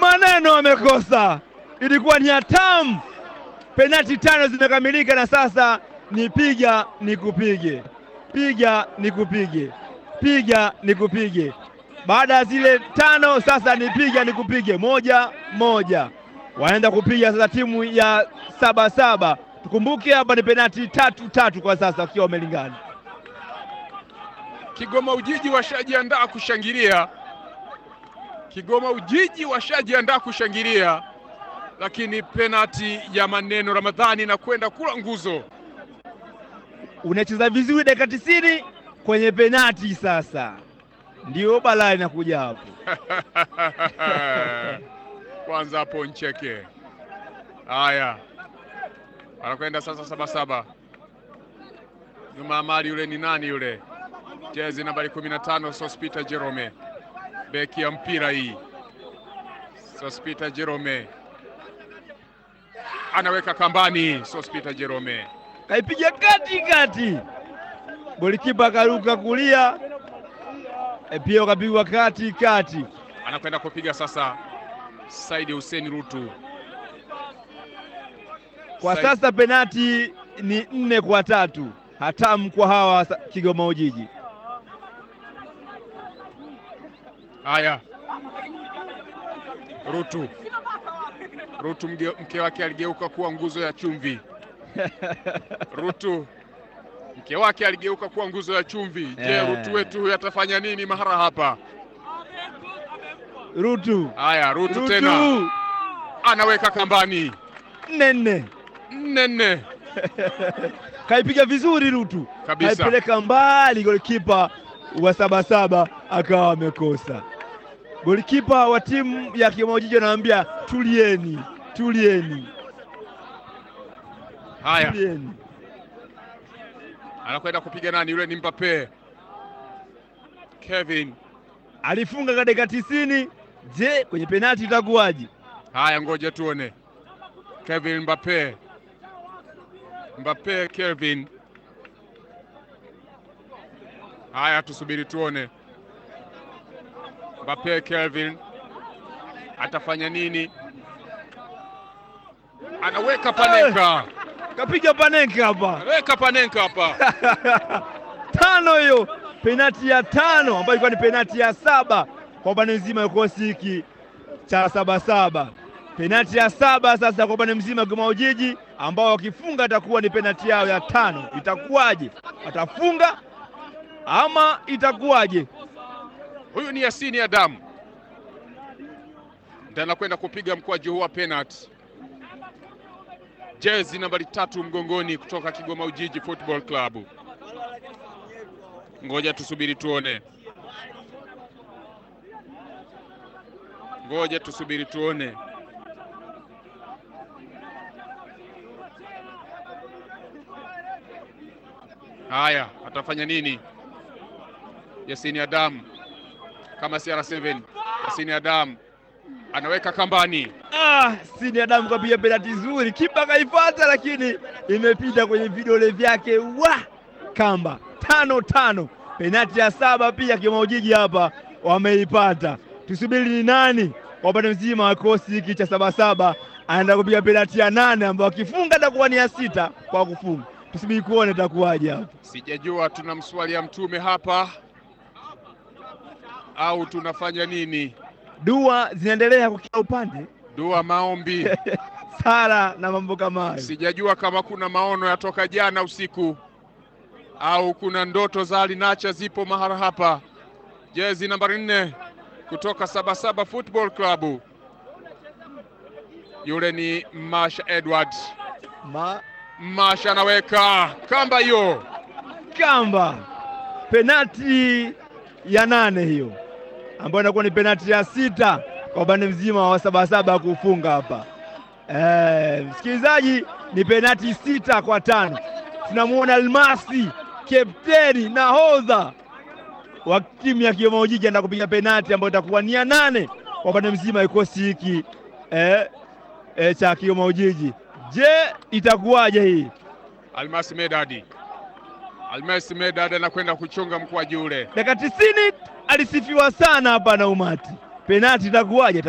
maneno amekosa, ilikuwa ni hatamu. Penati tano zimekamilika na sasa ni piga ni kupige, piga ni kupige, piga ni kupige. Baada ya zile tano sasa ni piga ni kupige, moja moja, wanaenda kupiga sasa timu ya saba saba. Tukumbuke hapa ni penati tatu tatu kwa sasa wakiwa wamelingana. Kigoma Ujiji washajiandaa kushangilia, Kigoma Ujiji washajiandaa kushangilia, lakini penati ya maneno Ramadhani na kwenda kula nguzo. Unacheza vizuri dakika tisini kwenye penati, sasa ndio balaa inakuja hapo. Kwanza hapo ncheke. Haya, anakwenda sasa sabasaba. Nyuma ya mali yule ni nani yule? Jezi nambari 15 Sospita Jerome, beki ya mpira hii. Sospita Jerome anaweka kambani. Sospita Jerome kaipiga kati kati, golikipa akaruka kulia, e pia ukapigwa kati kati. anakwenda kupiga sasa. Saidi Hussein Rutu Kwa Said- sasa penati ni nne kwa tatu, hatamu kwa hawa sa- Kigoma Ujiji. Haya, Rutu Rutu mge, mke wake aligeuka kuwa nguzo ya chumvi. Rutu mke wake aligeuka kuwa nguzo ya chumvi. Je, Eh. Rutu wetu huyu atafanya nini mahara hapa? Rutu Haya, Rutu tena Rutu anaweka kambani nne nne, nne nne kaipiga vizuri Rutu, Kabisa. kaipeleka mbali, golikipa wa Sabasaba akawa amekosa. Golikipa wa timu ya Kigoma Ujiji anaambia tulieni, tulieni, Haya, tulieni. anakwenda kupiga nani? Yule ni Mbappe. Kevin. Alifunga katika dakika tisini. Je, kwenye penati itakuwaje? Haya, ngoja tuone. Kevin Mbappe. Mbappe Kevin. Haya, tusubiri tuone. Mbappe Kelvin atafanya nini? Anaweka Panenka, Kapiga Panenka hapa anaweka Panenka hapa. tano hiyo, penati ya tano ambayo ilikuwa ni penati ya saba kwa upande mzima wa kikosi hiki cha Sabasaba. Penati ya saba sasa kwa upande mzima wa Kigoma Ujiji, ambao wakifunga atakuwa ni penati yao ya tano. Itakuwaje? Atafunga ama itakuwaje? Huyu ni Yasini Adamu ndiye anakwenda kupiga mkwaju huu wa penalty. Jezi nambari tatu mgongoni kutoka Kigoma Ujiji Football Club. Ngoja tusubiri tuone, ngoja tusubiri tuone. Haya, atafanya nini Yasini Adamu kama CR7 Yasini Adamu anaweka kambani. Ah, Sini Adamu kapiga penati nzuri, kipa kaifata, lakini imepita kwenye vidole vyake wa kamba. Tano tano, penati ya saba pia Kigoma Ujiji hapa wameipata. Tusubiri ni nani kwa upande mzima wa kikosi hiki cha Sabasaba anaenda kupiga penati ya nane, ambayo akifunga atakuwa ni ya sita kwa kufunga. Tusubiri kuone itakuwaje hapa. Sijajua tunamswalia mtume hapa au tunafanya nini? Dua zinaendelea kwa kila upande, Dua, maombi. sala na mambo kama hayo. Sijajua kama kuna maono yatoka jana usiku au kuna ndoto za alinacha zipo mahara hapa. Jezi nambari nne kutoka Sabasaba Football Club, yule ni Masha Edward. Ma Masha anaweka kamba hiyo. kamba penati ya nane hiyo ambayo inakuwa ni penati ya sita kwa upande mzima wa Sabasaba kufunga hapa. Eh, msikilizaji, ni penati sita kwa tano. Tunamwona Almasi kapteni nahodha wa timu ya Kigoma Ujiji anaenda kupiga penati ambayo itakuwa ni ya nane kwa upande mzima wa kikosi hiki eh, eh, cha Kigoma Ujiji. Je, itakuwaje hii? Almasi Medadi, Almasi Medadi anakwenda kuchonga mkwaju ule. dakika tisini alisifiwa sana hapa na umati. Penati itakuwaje?